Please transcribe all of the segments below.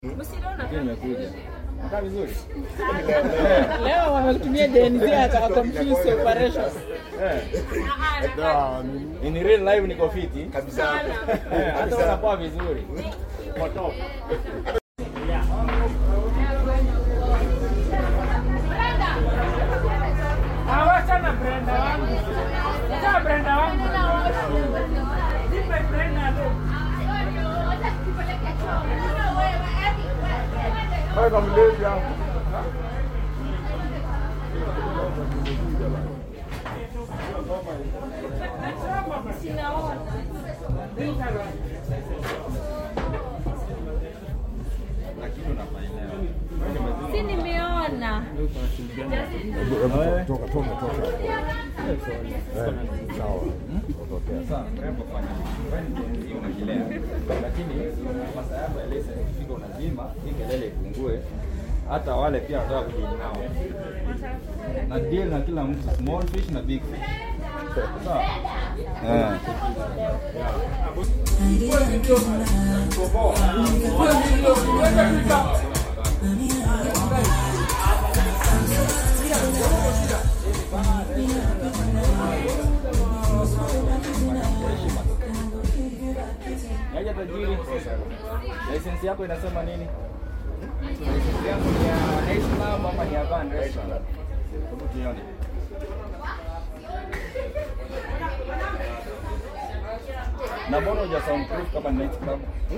Nimekuja. Kaa vizuri. Leo wamekutumia DNZ ataka confuse operations. Eh. In real life niko fiti. kabisa Eh, hata unakuwa vizuri. Kwa top. Hawachana Brenda wangu. Sasa Brenda wangu. Nipe Brenda leo. kama mlezi hapo Lakini unafanya leo. Si nimeona. toka toka toka sawa Sasa mrembo fanya hivi. Hiyo unakilea. Lakini masaa yako ya lesson ikifika unazima, hii kelele ipungue. Hata wale pia wanataka kudili nao. Na deal na kila mtu, small fish na big fish. Sawa? Eh. Yaja tajiri. License yako inasema nini? License yangu ni ya Nice Club ama ni ya Van Restaurant? Hebu tuione. Na mbona huja soundproof kama ni Night Club?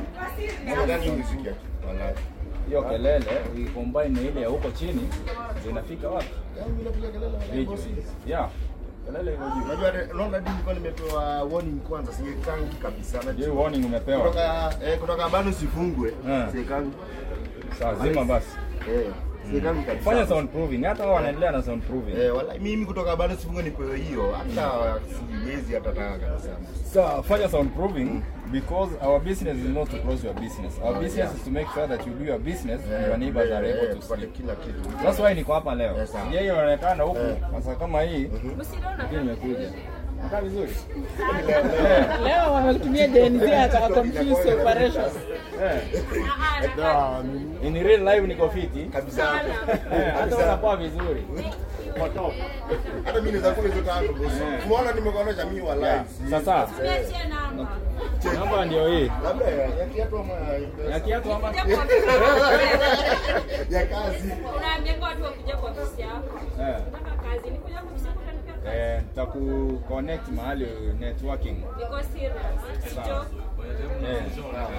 Hiyo kelele uicombine na ile ya huko chini ndio inafika wapi? Juu. Yeah. Kelele iko juu. Unajua naona dini kwa nimepewa warning kwanza sikangi kabisa. Je, Najua warning umepewa? kutoka eh, kutoka bado sifungwe. Eh. Sikangi. Sawa, zima basi. Eh, sikangi kabisa. Fanya soundproofing. Hata wao wanaendelea na soundproofing. Eh, wala mimi kutoka bado sifungwe nipewe hiyo hata siwezi hata taka kabisa. So, fanya soundproofing because our business is not to close your business. Our business yeah. is to make sure that you do your business and your neighbors are Eh, able eh, to kupata sleep. kila kitu. That's why niko hapa leo. Yes, sir. Yeye inaonekana huku Eh. sasa kama hii lakini nimekuja. Kaa vizuri. Leo wamekutumia DNZ ataka confuse operations. Eh. In real life niko fiti. Kabisa. Eh, hata unakuwa vizuri. Kwa top. Hata mimi naweza kula hizo tano boss. Eh. Umeona nimekuonesha mimi wa Yeah. live. Sasa Niachie namba. namba ndio hii. Labda ya ya kiatu ama ya Ya kiatu ama Kuja kwa ofisi yako. ya kazi. Unaambia watu wakuje kwa ofisi yako. Eh. Nataka kazi. Nikuja kwa ofisi yako utanipea kazi. Eh, nitaku connect mahali networking. Niko serious. Si Sawa. joke. Eh, sawa.